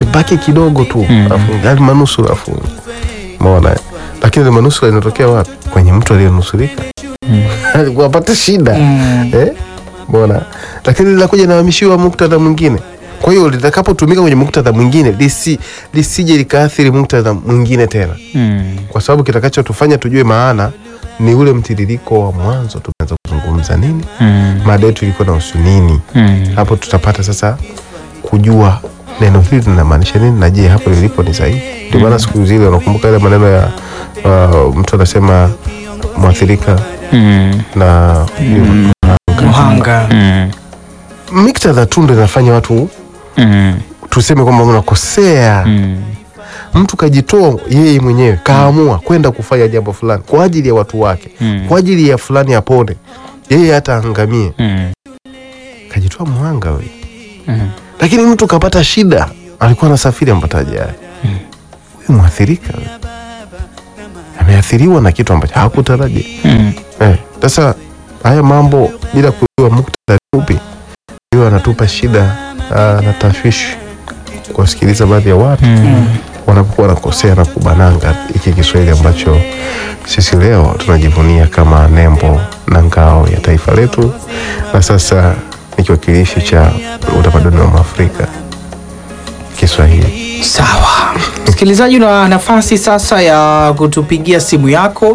kibaki kidogo tu afunge, yani manusura afunge, umeona? Lakini ile manusura inatokea wapi? Kwenye mtu aliyenusurika alikuwa apata shida eh, umeona? Lakini linakuja nahamishiwa muktadha mwingine. Kwa hiyo litakapotumika kwenye muktadha mwingine lisi, lisije likaathiri muktadha mwingine tena Mm. kwa sababu kitakachotufanya tujue maana ni ule mtiririko wa mwanzo. Tumeanza kuzungumza nini, Mm. mada yetu ilikuwa na husu nini. Mm. Hapo tutapata sasa kujua neno hili linamaanisha nini, na je, hapo lilipo ni sahihi? Ndio maana siku zile unakumbuka ile maneno ya uh, mtu anasema mwathirika Mm. na Mhanga. Mm. miktadha tu ndo inafanya watu Mm. tuseme kwamba unakosea. Mm. Mtu kajitoa yeye mwenyewe kaamua kwenda kufanya jambo fulani kwa ajili ya watu wake, Mm. kwa ajili ya fulani apone, yeye hata angamie, Mm. kajitoa mhanga we. Mm. Lakini mtu kapata shida, alikuwa anasafiri ampata ajali, huyu mwathirika we. ameathiriwa na kitu ambacho hakutarajia. Mm. Eh, Sasa haya mambo bila kujua muktadha upi, hiyo anatupa shida ah, na tashwishi kuwasikiliza baadhi ya watu wanapokuwa wanakosea na kubananga hiki Kiswahili ambacho sisi leo tunajivunia kama nembo na ngao ya taifa letu, na sasa ni kiwakilishi cha utamaduni wa Mwafrika Kiswahili. Sawa, msikilizaji, una nafasi sasa ya kutupigia simu yako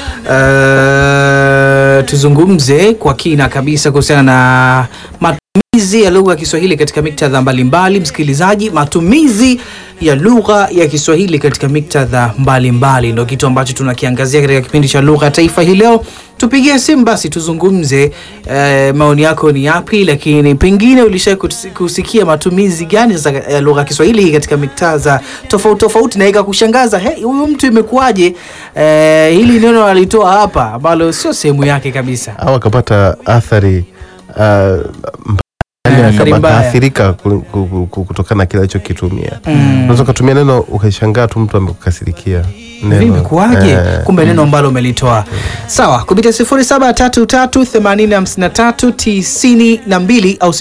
uh, tuzungumze kwa kina kabisa kuhusiana na matumizi ya lugha ya Kiswahili katika miktadha mbalimbali. Msikilizaji, matumizi ya lugha ya Kiswahili katika miktadha mbalimbali ndio kitu ambacho tunakiangazia katika kipindi cha lugha ya taifa hii leo. Tupigie simu basi tuzungumze, eh, maoni yako ni yapi, lakini pengine ulisha kusikia matumizi gani za ya lugha ya Kiswahili katika miktadha tofauti tofauti na ikakushangaza, hey, huyu mtu imekuwaje eh, hili neno alitoa hapa ambalo sio sehemu yake kabisa. au akapata athari uh, Eh, mbaya, athari akaba- mbaya. akaathirika ku- ku- ku- kutokana na kile alichokitumia. Unaweza ukatumia neno ukashangaa tu mtu amekukasirikia neno. Vipi kuwaje? Eh, Kumbe neno ambalo umelitoa. Sawa, kupitia 0733805392 au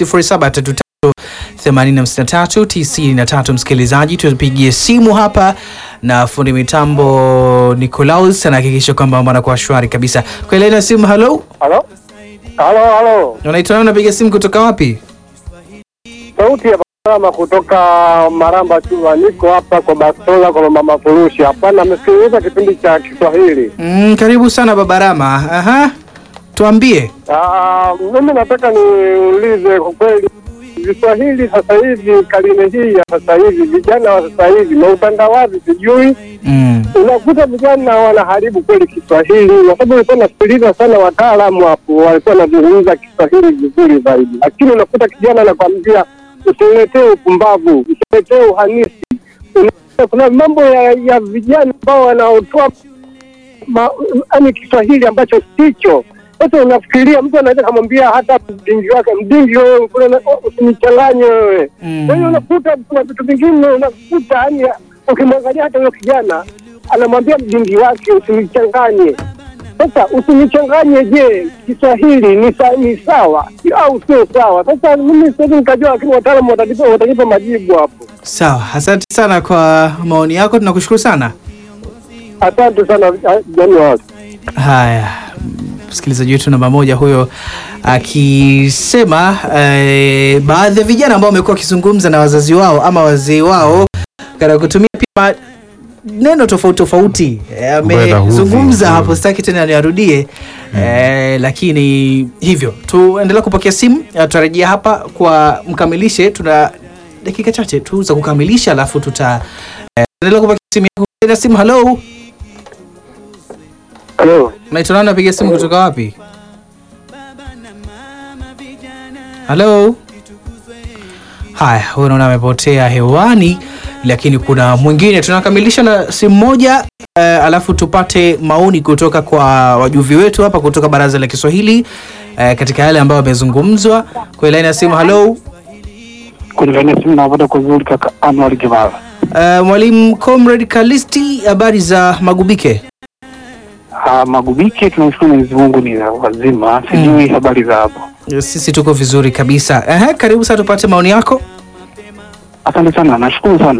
0733805393 msikilizaji, tupigie simu hapa na fundi mitambo Nicolaus anahakikisha kwamba mambo anakuwa shwari kabisa. Kwa ile na simu, halo, Halo, halo, halo. unaitwa nani? Unapiga simu kutoka wapi? Sauti ya Barama kutoka Maramba Chua. Niko hapa kwa Bastola kwa mama Furushi. Hapana, amesikiliza kipindi cha Kiswahili. Mm, karibu sana Babarama. Aha, tuambie. Ah, mimi nataka niulize kwa kweli, Kiswahili sasa hivi, karine hii ya sasa hivi, vijana wa sasa hivi na utandawazi, sijui Mm. unakuta vijana wanaharibu kweli Kiswahili, kwa sababu nilikuwa nasikiliza sana wataalamu hapo, walikuwa wanazungumza Kiswahili vizuri zaidi, lakini unakuta kijana anakwambia usiniletee upumbavu, usiniletee uhanisi. Unakuta kuna mambo ya, ya vijana ambao wanaotoa yani Kiswahili ambacho sicho. Sasa unafikiria mtu anaweza kamwambia hata mdingi wake, mdingi wewe, kule na- usinichanganye wewe. Mm. Kwa hiyo unakuta kuna vitu vingine unakuta yani, ukimwangalia hata huyo kijana anamwambia mdingi wake usinichanganye. Sasa usinichanganye, je, Kiswahili ni, sa, ni sawa au sio sawa? Sasa mimi siwezi nikajua, lakini wataalamu watanipa watanipa majibu hapo. Sawa, asante sana kwa maoni yako, tunakushukuru sana. Asante sana Januari. Haya, msikilizaji wetu namba moja huyo akisema eh, baadhi ya vijana ambao wamekuwa wakizungumza na wazazi wao ama wazee wao katika kutumia pia neno tofauti tofauti eh, Ambayo yanaudhi. amezungumza Mm. hapo, sitaki tena niarudie eh, lakini hivyo tuendelea kupokea simu, eh, tutarejea hapa kwa mkamilishe, tuna dakika chache tu za kukamilisha, alafu tuta eh, endelea kupokea simu yako. Na simu, hello, Halo. unaitwa nani? Napiga simu kutoka wapi? Halo. Haya, huyo naona amepotea hewani, lakini kuna mwingine. Tunakamilisha na simu moja eh, alafu tupate maoni kutoka kwa wajuvi wetu hapa kutoka Baraza la Kiswahili eh, katika yale ambayo yamezungumzwa. Kwa laini ya simu, halo. Kwenye laini ya simu napata kuzuri kaka Anwar Kimara. Eh, Mwalimu Comrade Kalisti, habari za Magubike? Ah, Magubike, tunashukuru Mwenyezi Mungu ni wazima, sijui habari za hapo. Sisi tuko vizuri kabisa. Ehe, karibu sana tupate maoni yako. Asante sana, nashukuru sana.